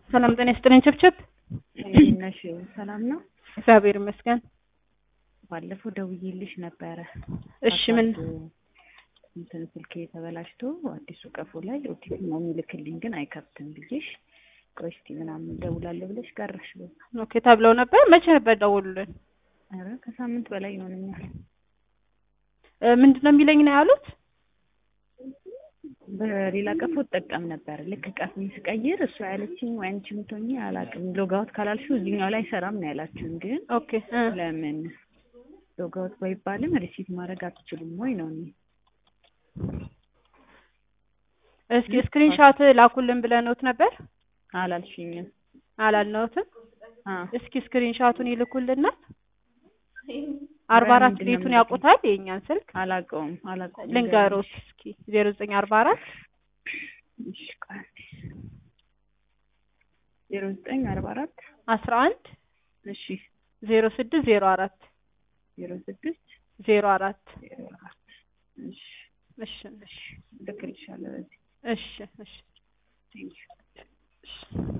ሰላም ጤና ይስጥልኝ። ችብችብ እንዴት ነሽ? ሰላም ነው? እግዚአብሔር ይመስገን። ባለፈው ደውዬልሽ ነበረ። እሺ ምን እንትን ስልኬ ተበላሽቶ አዲሱ ቀፎ ላይ ኦቲፒ ነው የሚልክልኝ ግን አይከብትም ብዬሽ ቆይ እስኪ ምናምን እደውላለሁ ብለሽ ቀረሽ። በዛ ኦኬ ተብለው ነበር። መቼ ነበር ደውሉልን? ኧረ ከሳምንት በላይ ይሆነኛል። እ ምንድን ነው የሚለኝ ነው ያሉት? በሌላ ቀፎ እጠቀም ነበር። ልክ ቀፎን ስቀይር እሱ ያለችኝ ወይ አንቺ ምቶኝ አላውቅም። ሎጋውት ካላልሽው እዚህኛው ላይ አይሰራም ነው ያላችሁን። ግን ኦኬ እ ለምን ሎጋውት ባይባልም ሪሲት ማድረግ አትችሉም ወይ ነው እኔ እስኪ ስክሪንሾት ላኩልን ብለንዎት ነበር አላልሽኝም። አላልነውትም? አ እስኪ ስክሪንሾቱን ይልኩልናል። አርባ አራት በምንድን ነው ቤቱን የምልክልኝ? ያውቁታል የእኛን ስልክ አላውቀውም አላውቀውም። ልንገሮት እስኪ ዜሮ ዘጠኝ አርባ አራት እሺ ቆይ አንዴ ዜሮ ዘጠኝ አርባ አራት አስራ አንድ እሺ ዜሮ ስድስት ዜሮ አራት ዜሮ ስድስት ዜሮ አራት ዜሮ አራት እሺ እሺ እሺ ልክልሻለሁ በዚህ እሺ እሺ ቴንኪው እሺ